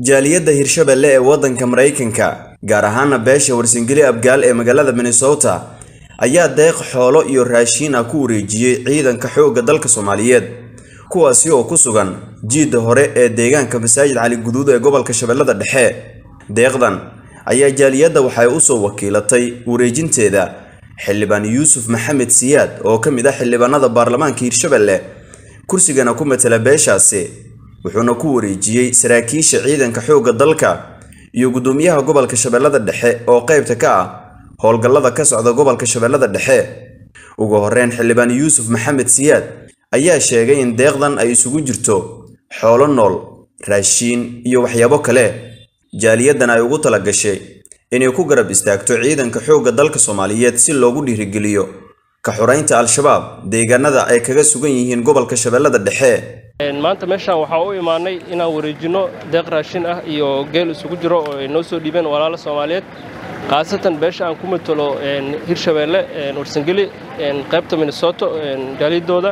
jaaliyadda hirshabelle ee waddanka maraykanka gaar ahaana beesha warsangeli abgaal ee magaalada minnesota ayaa deeq xoolo iyo raashiin ah ku wareejiyey ciidanka xoogga dalka soomaaliyeed kuwaasi oo ku sugan jiidda hore ee deegaanka masaajid cali guduud ee gobolka shabeellada dhexe deeqdan ayaa jaaliyadda waxay u soo wakiilatay wareejinteeda xildhibaan yuusuf maxamed siyaad oo ka mid ah xildhibaanada baarlamaanka hirshabelle kursigana ku matala beeshaasi wuxuuna ku wareejiyey saraakiisha ciidanka xoogga dalka iyo guddoomiyaha gobolka shabeellada dhexe oo qaybta ka ah howlgallada ka socda gobolka shabeellada dhexe ugu horreyn xildhibaan yuusuf maxamed siyaad ayaa sheegay in deeqdan ay isugu jirto xoolo nool raashiin iyo waxyaabo kale jaaliyaddan ay ugu tala gashay inay ku garab istaagto ciidanka xoogga dalka soomaaliyeed si loogu dhiirigeliyo ka xuraynta al-shabaab deegaanada ay kaga sugan yihiin gobolka shabeellada dhexe maanta meeshaan waxaa u imaanay inaan wareejinno deeq raashin ah iyo geel isugu jiro oo ay noo soo dhiibeen walaalo soomaaliyeed khaasatan beesha aan ku matalo hirshabeelle warsangeli qaybta minnesoto jaaliyadooda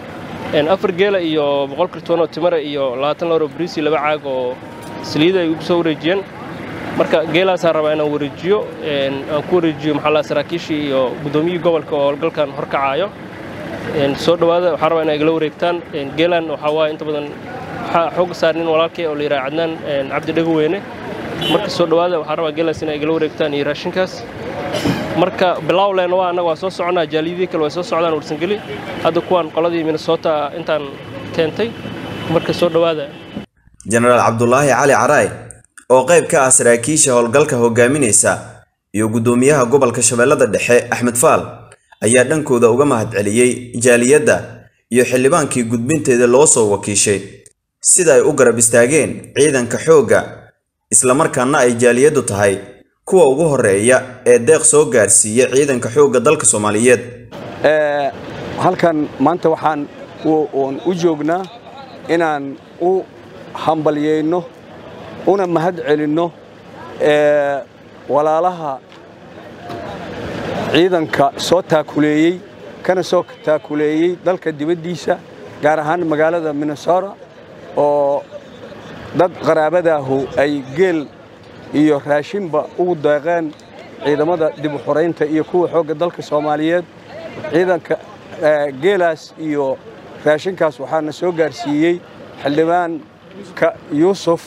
afar geela iyo boqol kartoonoo timare iyo labaatan laro briisi laba caag oo saliida ay ugu soo wareejiyeen marka geelaasaan rabaa inaan wareejiyo aan ku wareejiyo maxaa saraakiishii iyo guddoomiyihii gobolka oo howlgalkan horkacaayo soo dhowaada waxaan rabaa inay igala wareegtaan geelan waxaa waaye inta badan waxaa xooga saarnin walaalkay oo la yidhaha cadnaan cabdi dhagaweyne marka soo dhowaada waxaan rabaa geelaas inay igala wareegtaan iyo raashinkaas marka bilawlen waa annaga waa soo soconaa jaaliyadii kale way soo socdaan warsangeli hadda kuwaan qoladii minnesota intaan keentay marka soo dhowaada jenaraal cabdulaahi cali caraay oo qayb ka ah saraakiisha howlgalka hogaaminaysa iyo guddoomiyaha gobolka shabeellada dhexe axmed faal ayaa dhankooda uga mahadceliyey jaaliyadda iyo xildhibaankii gudbinteeda loo soo wakiishay sida ay u garab istaageen ciidanka xoogga islamarkaana ay jaaliyaddu tahay kuwa ugu horreeya ee deeq soo gaarsiiya ciidanka xoogga dalka soomaaliyeed halkan maanta waxaan u joognaa inaan u hambalyayno una mahad celinno walaalaha ciidanka soo taakuleeyey kana soo taakuleeyey dalka dibaddiisa gaar ahaan magaalada minnesota oo dad qaraabadaahu ay geel iyo raashinba ugu deeqeen ciidamada dib u xoraynta iyo kuwa xoogga dalka soomaaliyeed ciidanka geelaas iyo raashinkaas waxaana soo gaarsiiyey xildhibaanka yuusuf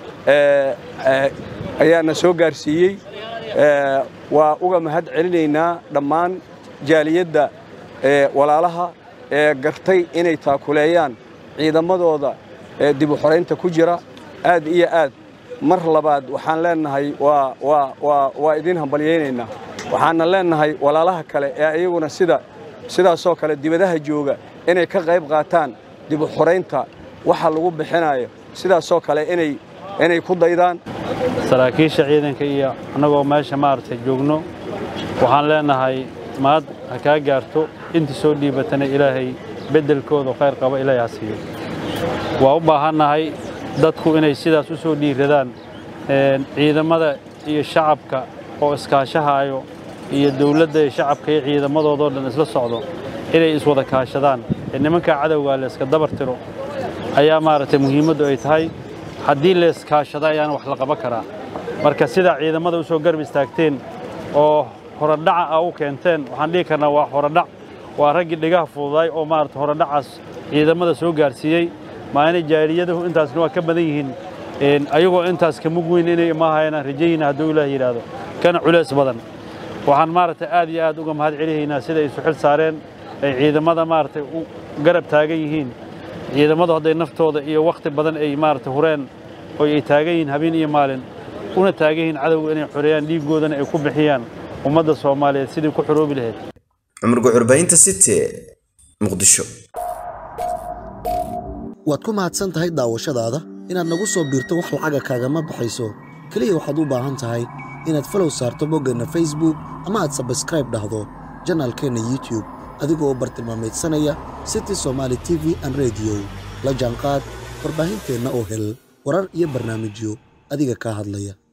ayaana soo gaarsiiyey waa uga mahad celinaynaa dhammaan jaaliyadda walaalaha ee gartay inay taakuleeyaan ciidamadooda dib u xoraynta ku jira aad iyo aad mar labaad waxaan leennahay waa idiin hambalyaynaynaa waxaana leennahay walaalaha kale ee iyaguna sida sidaasoo kale dibadaha jooga inay ka qayb qaataan dib u xoraynta waxa lagu bixinayo sidaasoo kale inay ku daydaan saraakiisha ciidanka iyo annagoo meesha maaragtay joogno waxaan leennahay maad ha kaa gaarto intii soo dhiibatana ilaahay beddelkooda khayr qaba ilaahay ha siiyo waa u baahannahay dadku inay sidaas u soo dhiiradaan ciidamada iyo shacabka oo iskaashahaayo iyo dawladda iyo shacabka iyo ciidamadoodoo dhan isla socdo inay iswada kaashadaan ee nimankaa cadowgaa la iska dabar tiro ayaa maaragtay muhiimaddu ay tahay haddii la iskaashado ayaana wax la qaban karaa marka sidaa ciidamada u soo garab istaagteen oo horadhaca a u keenteen waxaan dhihi karnaa waa horadhac waa raggii dhigaha fududaay oo maarata horadhacaas ciidamada soo gaarsiiyey maalina jaaliyadahu intaasna waa ka badan yihiin ayagoo intaas ka mug weyn inay imaahayaan rajayina hadduu ilaah yidhaahdo kana culays badan waxaan maaragtay aad iyo aad uga mahad celihaynaa sida ay isu xil saareen ay ciidamada maaragtay u garab taagan yihiin ciidamadu hadday naftooda iyo wakhti badan ay maaragtay hureen oo ay taagan yihiin habeen iyo maalin una taagan yihiin cadowga inay xoreeyaan dhiiggoodana ay ku bixiyaan ummadda soomaaliyeed sidii ku xoroobi lahayd cumar guxurbaynta city muqdisho waad ku mahadsan tahay daawashadaada inaad nagu soo biirto wax lacaga kaagama baxayso keliya waxaad u baahan tahay inaad falow saarto boggeenna facebook ama aad sabskraib dhahdo janaalkeenna youtub adigoo bartilmaameedsanaya city somaali t v an rediyo la jaanqaad warbaahinteenna oo hel warar iyo barnaamijyo adiga kaa hadlaya